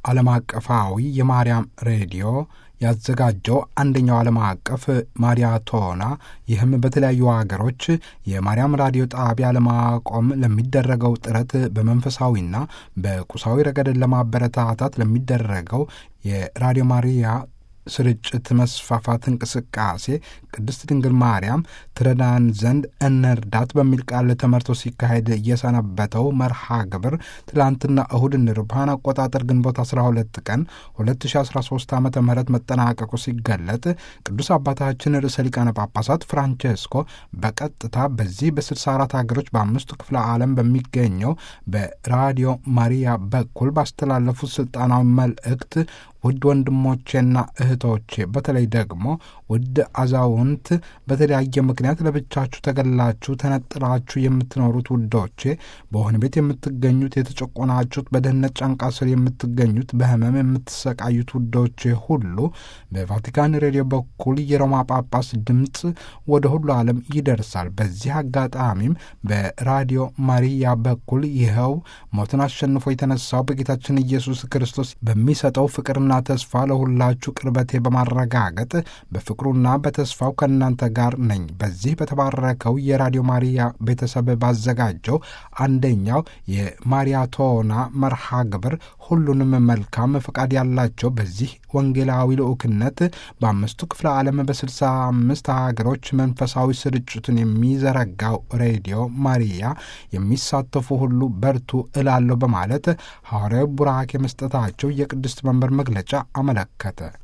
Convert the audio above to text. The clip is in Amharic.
ዓለም አቀፋዊ የማርያም ሬዲዮ ያዘጋጀው አንደኛው ዓለም አቀፍ ማሪያቶና ይህም በተለያዩ ሀገሮች የማርያም ራዲዮ ጣቢያ ለማቆም ለሚደረገው ጥረት በመንፈሳዊና በቁሳዊ ረገድን ለማበረታታት ለሚደረገው የራዲዮ ማሪያ ስርጭት መስፋፋት እንቅስቃሴ ቅድስት ድንግል ማርያም ትረዳን ዘንድ እንርዳት በሚል ቃል ተመርቶ ሲካሄድ የሰነበተው መርሃ ግብር ትላንትና እሁድ እንደ አውሮፓውያን አቆጣጠር ግንቦት 12 ቀን 2013 ዓ ም መጠናቀቁ ሲገለጥ ቅዱስ አባታችን ርዕሰ ሊቃነ ጳጳሳት ፍራንቼስኮ በቀጥታ በዚህ በ64 ሀገሮች በአምስቱ ክፍለ ዓለም በሚገኘው በራዲዮ ማሪያ በኩል ባስተላለፉት ስልጣናዊ መልእክት ውድ ወንድሞቼና እህቶቼ በተለይ ደግሞ ውድ አዛውንት በተለያየ ምክንያት ለብቻችሁ ተገላችሁ ተነጥላችሁ የምትኖሩት ውዶቼ፣ በወህኒ ቤት የምትገኙት የተጨቆናችሁት፣ በድህነት ጫንቃ ስር የምትገኙት፣ በህመም የምትሰቃዩት ውዶቼ ሁሉ በቫቲካን ሬዲዮ በኩል የሮማ ጳጳስ ድምፅ ወደ ሁሉ ዓለም ይደርሳል። በዚህ አጋጣሚም በራዲዮ ማሪያ በኩል ይኸው ሞትን አሸንፎ የተነሳው በጌታችን ኢየሱስ ክርስቶስ በሚሰጠው ፍቅርና ተስፋ ለሁላችሁ ቅርበቴ በማረጋገጥ በፍቅሩና በተስፋው ከእናንተ ጋር ነኝ። በዚህ በተባረከው የራዲዮ ማሪያ ቤተሰብ ባዘጋጀው አንደኛው የማሪያቶና መርሃ ግብር ሁሉንም መልካም ፈቃድ ያላቸው በዚህ ወንጌላዊ ልዑክነት በአምስቱ ክፍለ ዓለም በስልሳ አምስት ሀገሮች መንፈሳዊ ስርጭቱን የሚዘረጋው ሬዲዮ ማሪያ የሚሳተፉ ሁሉ በርቱ እላለሁ በማለት ሐዋርያዊ ቡራኬ መስጠታቸው የቅድስት መንበር መግለጫ አመለከተ።